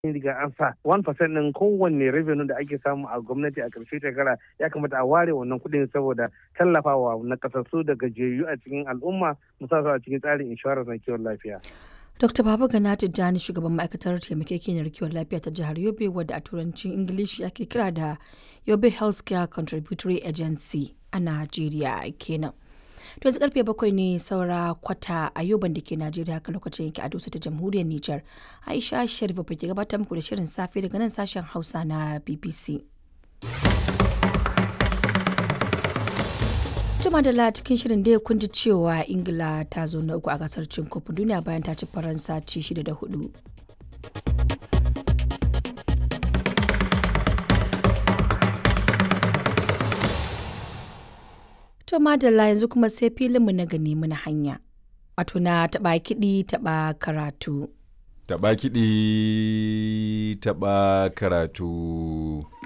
riga an sa 1% ɗin kowanne revenue da ake samu a gwamnati a ƙarshe shekara ya kamata a ware wannan kuɗin saboda tallafawa na kasassu da gajiyayyu a cikin al'umma musamman a cikin tsarin inshorar na kiwon lafiya. Dr. Baba Gana Tijjani shugaban ma'aikatar taimakekeniyar kiwon lafiya ta jihar Yobe wadda a turancin Ingilishi ake kira da Yobe Healthcare Contributory Agency a Najeriya kenan. To yanzu karfe bakwai ne saura kwata a yoban da ke Najeriya haka lokacin yake a dosa ta jamhuriyar Nijar. Aisha Sharif ke gabatar muku da shirin safe daga nan sashen Hausa na BBC. Juma da cikin shirin da kun ji cewa Ingila ta zo na uku a gasar cin kofin duniya bayan ta ci Faransa ci shida da hudu. To madalla yanzu kuma sai filinmu na gani muna hanya. Wato na taɓa kiɗi taɓa karatu. Taɓa kiɗi taɓa karatu.